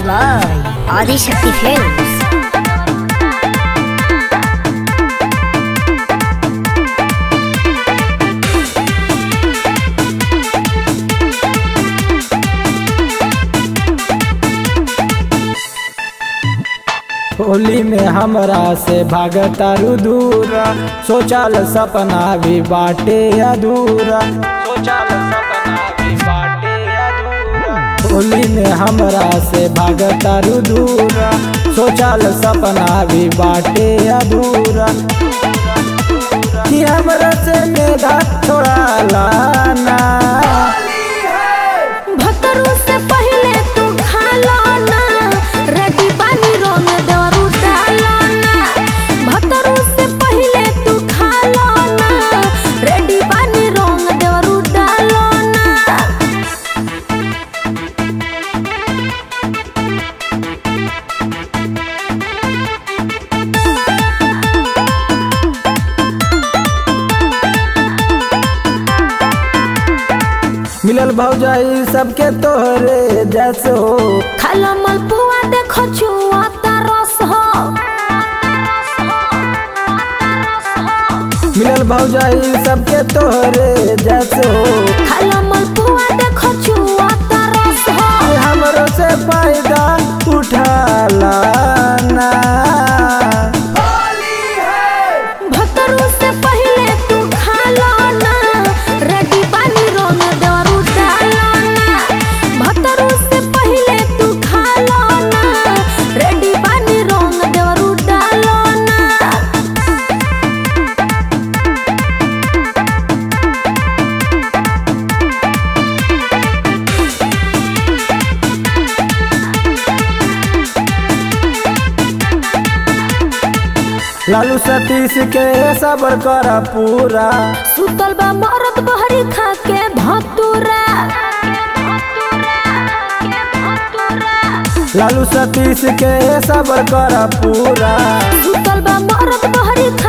by Adishakti Films. Holi में हमरा से भागतारू दूरा सोचल सपना भी बाटे अधूरा सोचल सपना भी बाटे अधूरा होली में हमरा से भागतारू दूरा सोचल सपना भी बाटे अधूरा कि हमरा से मेघा थोड़ा लाना भतरू से पहले तू खालो ना रेडी पानी रंग देवरू डालो ना भतरू से पहले तू खालो ना रेडी पानी रंग देवरू डालो ना मिलल भौजाई सबके तोहरे जैसो खालो मलपुआ देखो छुआ रस हो मिलल भौजाई सबके तोहरे जैसो खालो मलपुआ देखो छुआ रस हो हमरो से फायदा उठाला ना भतरू से पहले तू खालो ना रेडी पानी रंग देवरू डालो ना भतरू से पहले तू खालो ना रेडी पानी रंग देवरू डालो ना लालू सतीश के सबर कर पूरा सुतल बा मरद बहरी खा के भतूरा लालू सतीश के सबर कर पूरा सुतल बा मरद बहरी